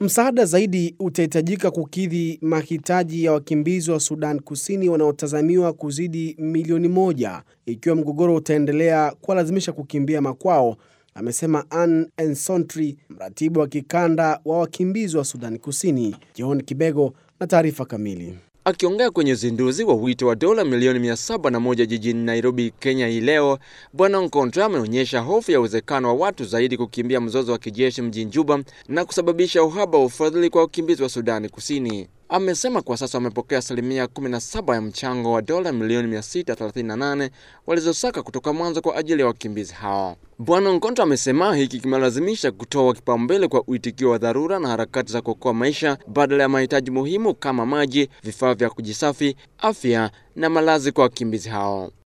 Msaada zaidi utahitajika kukidhi mahitaji ya wakimbizi wa Sudan Kusini wanaotazamiwa kuzidi milioni moja ikiwa mgogoro utaendelea kuwalazimisha kukimbia makwao, amesema Anne Ensontri, mratibu wa kikanda wa wakimbizi wa Sudan Kusini. John Kibego na taarifa kamili. Akiongea kwenye uzinduzi wa wito wa dola milioni mia saba na moja jijini Nairobi, Kenya hii leo, Bwana Nkontra ameonyesha hofu ya uwezekano wa watu zaidi kukimbia mzozo wa kijeshi mjini Juba na kusababisha uhaba wa ufadhili kwa wakimbizi wa Sudani Kusini. Amesema kwa sasa wamepokea asilimia 17 ya mchango wa dola milioni 638 walizosaka kutoka mwanzo kwa ajili ya wakimbizi hao. Bwana Nkontra amesema hiki kimelazimisha kutoa kipaumbele kwa uitikio wa dharura na harakati za kuokoa maisha badala ya mahitaji muhimu kama maji, vifaa vya kujisafi, afya na malazi kwa wakimbizi hao.